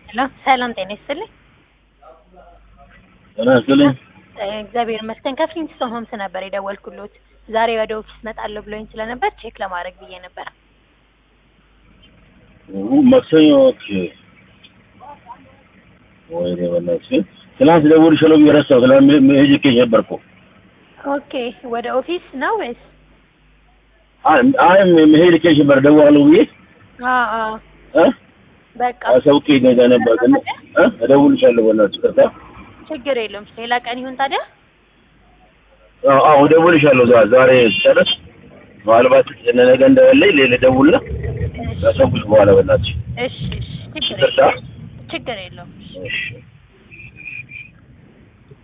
ሄሎ ሰላም ጤና ይስጥልኝ። ጤና ይስጥልኝ። እግዚአብሔር ይመስገን ከፍሊንግስቶን ሆምስ ነበር የደወልኩሎት። ዛሬ ወደ ኦፊስ እመጣለሁ ብሎኝ ስለነበር ቼክ ለማድረግ ብዬ ነበር። ማክሰኞ ኦኬ። ወይኔ በእናትሽ ትናንት ደውልልሻለሁ ብዬ ረሳሁ። ትናንት መሄድ ልኬሽ ነበር እኮ። ኦኬ ወደ ኦፊስ ነው ወይስ? አይ አይ መሄድ ልኬሽ ነበር ደውላለሁ ብዬ አዎ አዎ እ በቃ አሳውቄ ነገ ነበር ግን እ እደውልልሻለሁ በእናትሽ ይቅርታ። ችግር የለውም። ሌላ ቀን ይሁን ታዲያ። አዎ አዎ እደውልልሻለሁ ዛ- ዛሬ ስጨርስ ምናልባት ነገ እንደበለኝ ሌላ ደውልና ካሰብኩሽ በኋላ በእናትሽ እሺ እሺ ችግር ይቅርታ። የለውም። ችግር የለውም። እሺ